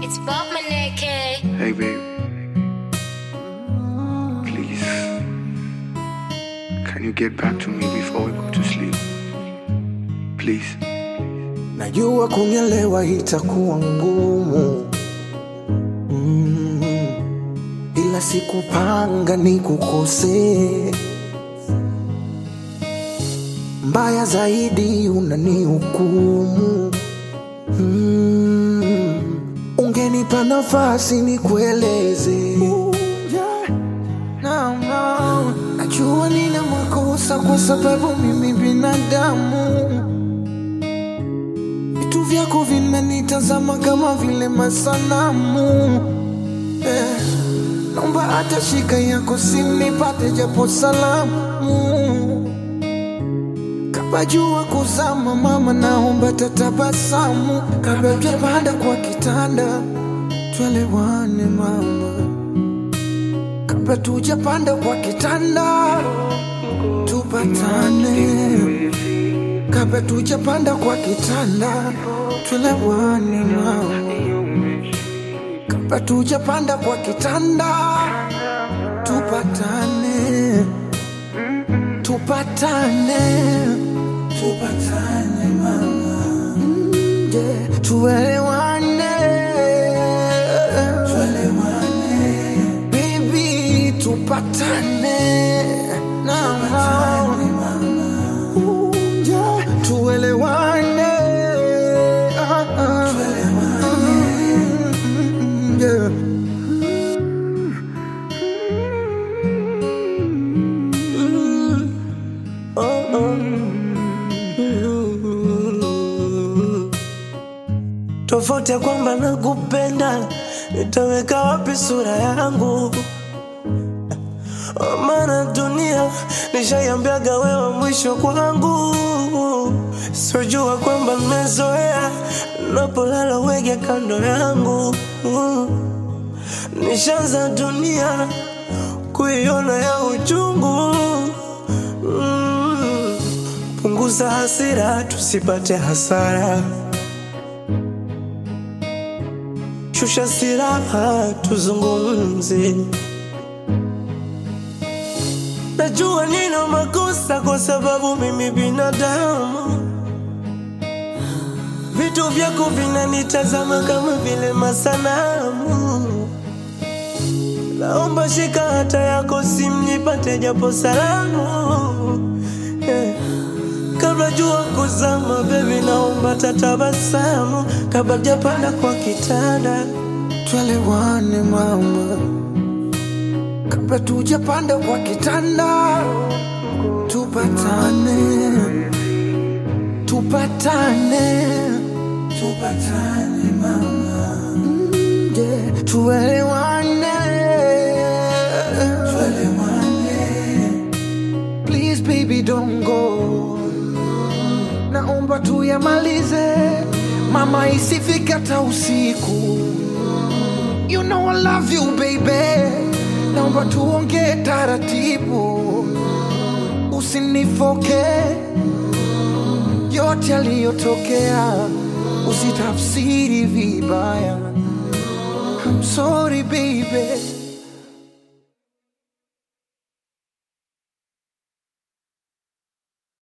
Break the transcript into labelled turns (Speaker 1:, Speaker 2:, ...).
Speaker 1: It's Bob Maneke.
Speaker 2: Hey, babe. Please. Can you get back to me before we go to sleep? Please.
Speaker 3: Najua kunielewa itakuwa ngumu mm, ila sikupanga nikukosee. Mbaya zaidi unanihukumu mm, ungenipa nafasi nikueleze. Yeah. No, no. Najua nina makosa kwa sababu mimi binadamu vitu vyako vinanitazama kama vile masanamu eh, naomba hata shika yako simnipate japo salamu kabla jua kuzama mama naomba tatabasamu kabla hujapanda kwa kitanda twelewane mama kabla tujapanda kwa kitanda tupatane kabla tujapanda kwa kitanda tulewane mama kabla tujapanda kwa kitanda tupatane tupatane tupatane mama Mm, yeah. tuelewane tuelewane baby tupatane na Ooh, yeah. tuelewane Ah, ah. Mm, yeah.
Speaker 4: tofauti ya kwamba nakupenda, nitaweka wapi sura yangu? Maana dunia nishaiambiaga wewe mwisho kwangu, sijua kwamba nimezoea napolala wege kando yangu, nishaanza dunia kuiona ya uchungu. Mm. Punguza hasira tusipate hasara. shusha silaha tuzungumze. Najua nina makosa kwa sababu mimi binadamu, vitu vyako vinanitazama kama vile masanamu. Naomba shika hata yako simnipate japo salamu yeah. Kabla jua kuzama, baby, naomba tatabasamu kabla japanda kwa kitanda.
Speaker 3: twelewane mama kabla tujapanda kwa kitanda tupatane tupatane tupatane mama Mm, yeah. tuelewane tuelewane please baby don't go naomba tuyamalize mama isifike hata usiku You know I love you baby, naomba tuongee taratibu, usinifoke yote yaliyotokea, usitafsiri vibaya. I'm sorry baby.